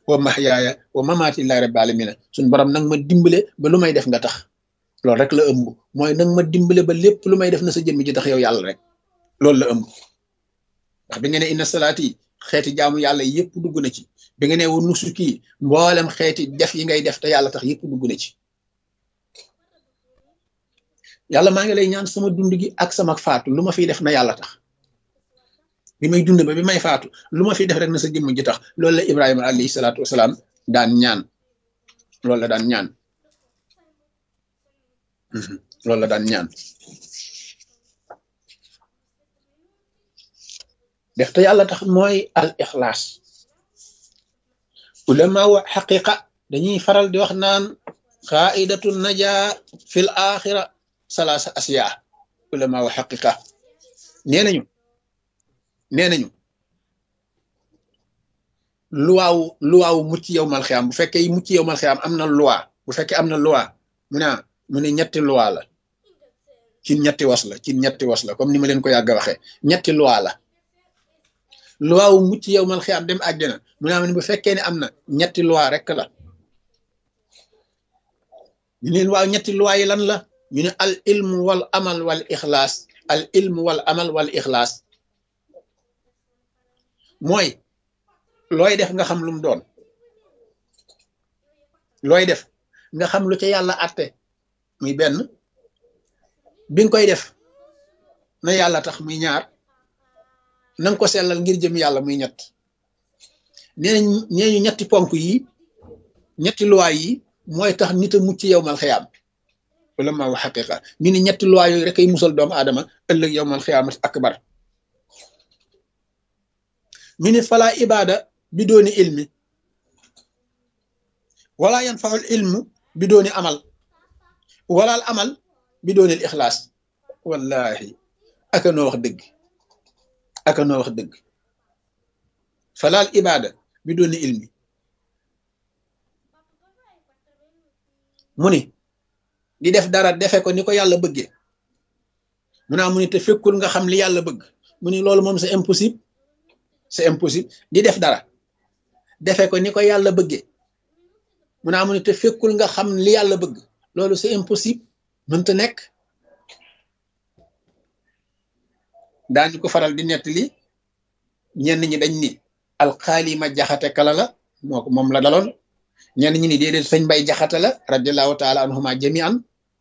wa mahyaaya wa mamaati lillahi rabbil alamina suñ borom nag ma dimbale ba lu may def nga tax loolu rek la ëmb mooy nag ma dimbale ba lépp lu may def na sa jëmmi ji tax yow yàlla rek loolu la ëmb ndax bi nga ne inna salaati xeeti jaamu yàlla yëpp dugg na ci bi nga ne wa nusuki mboolem xeeti def yi ngay def te yàlla tax yëpp dugg na ci yàlla maa ngi lay ñaan sama dund gi ak sama faatu lu ma fiy def na yàlla tax bi may dund ba bi may faatu lu ma fiy def rek na sa jëmm ji tax loolu la Ibrahima alayhi salaatu wasalaam daan ñaan loolu la daan ñaan loolu la daan ñaan def te yàlla tax mooy al ixlaas ulama wa xaqiqa dañuy faral di wax naan qaidatu naja fil axira salaasa asiya ulama wa xaqiqa nee nañu nee nañu luwaaw luwaaw mucc yow mal xiyaam bu fekkee mucc yow mal xiyaam am na loi bu fekkee am na loi mu ne mu ne ñetti loi la ci ñetti was la ci ñetti was la comme ni ma leen ko yàgg a waxee ñetti loi la loi wu mucc yow mal xiyaam dem àjjana mu ne bu fekkee ne am na ñetti loi rek la ñu leen waaw ñetti loi yi lan la ñu ne al ilmu wal amal wal ixlaas al ilmu wal amal wal ixlaas mooy looy def nga xam lu mu doon looy def nga xam lu ca yàlla atte muy benn bi nga koy def na yàlla tax muy ñaar nanga ko sellal ngir jëm yàlla muy ñett nee nañ nee ñu ñetti ponk yi ñetti luwaay yi mooy tax nit a mucc yow mal xiyaam wala ma wax xaqiqa ñu ne ñetti luwaay yooyu rek ay musal doomu aadama ëllëg yow mal xiyaamat akbar ñu ne fala ibada bi dooni ilmi wala yanfaul ilmu bi dooni amal wala al amal bi dooni al ixlaas wallahi aka noo wax dëgg aka noo wax dëgg fala al ibada bi dooni ilmi mu ni di def dara defe ko ni ko yàlla bëggee mu naa mu ni te fekkul nga xam li yàlla bëgg mu ni loolu moom c'est impossible c'est impossible di def dara defe ko ni ko yàlla bëggee mu naa mu ni te fekkul nga xam li yàlla bëgg loolu c'est impossible mënta nekk daañu ko faral di nettali ñenn ñi dañ ni alxaalima jaxate kala la moo ko moom la daloon ñenn ñi ni déedéet sëñ bay jaxate la radiallahu taala anhuma jami'an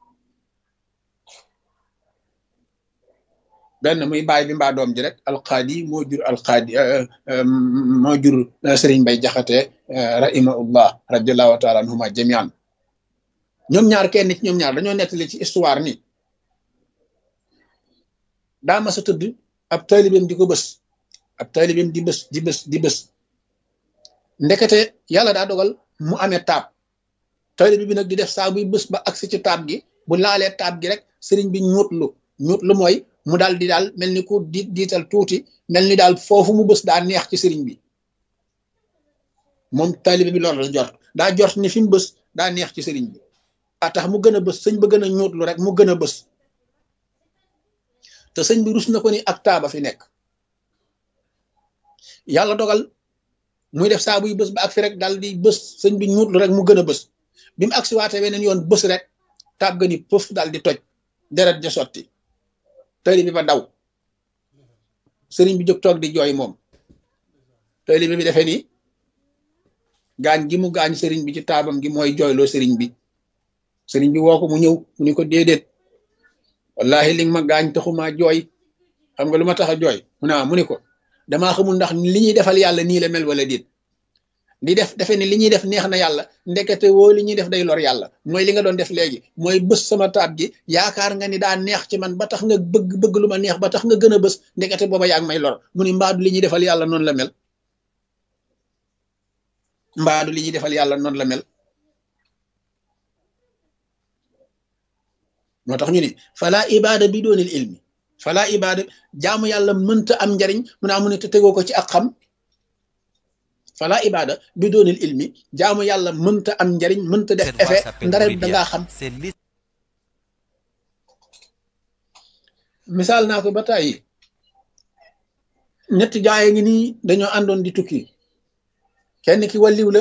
benn muy baay bi mbaa doom ji rek alqaadi moo jur alqaadi moo jur sëriñ bay jaxate rahimahullah radiallahu taala anhuma jamian ñoom ñaar kenn ci ñoom ñaar dañoo nettali ci histoire ni daa ma sa tëdd ab taalibeem di ko bës ab taalibeem di bës di bës di bës ndekete yàlla daa dogal mu amee taab taalibe bi nag di def saa buy bës ba agsi ci taab gi bu laalee taab gi rek sëriñ bi ñuutlu ñuutlu mooy mu daal di daal mel ni ku di diital tuuti mel ni daal foofu mu bës daa neex ci sëriñ bi moom taalibe bi loolu la jort daa jort ni fi mu bës daa neex ci sëriñ bi a tax mu gën a bës sëñ ba gën a ñuutlu rek mu gën a bës te sëñ bi rus na ko ni ak taaba fi nekk yàlla dogal muy def saa buy bës ba ak fi rek daal di bës sëñ bi ñuutlu rek mu gën a bës bi mu agsi waate weneen yoon bës rek taab ga ni pëf daal di toj deret ja sotti tëli bi ba daw sëriñ bi jóg toog di jooy moom tëli bi defee ni gaañ gi mu gaañ sëriñ bi ci taabam gi mooy jooyloo sëriñ bi sëriñ bi woo ko mu ñëw mu ni ko déedéet wallahi li nga ma gaañ taxuma jooy xam nga lu ma tax a jooy mu naa mu ni ko damaa xamul ndax li ñuy defal yàlla nii la mel wala déet di def defe ni li ñuy def neex na yàlla ndekete woo li ñuy def day lor yàlla mooy li nga doon def léegi mooy bës sama taab gi yaakaar nga ni daa neex ci man ba tax nga bëgg bëgg lu ma neex ba tax nga gën a bës ndekete booba yaa ngi may lor mu ni mbaadu li ñuy defal yàlla noonu la mel mbaadu li ñuy defal yàlla noonu la mel moo tax ñu ni fala ibada bi doonil ilmi fala ibada jaamu yàlla mënta am njariñ mu naa mu ne te tegoo ko ci ak xam fala ibada bi doonil ilmi jaamu yàlla mënta am njariñ mënta def effet ndare dangaa xam misaal naa ko ba tàyyi ñetti jaaye ngi nii dañoo àndoon di tukki kenn ki wàlliw la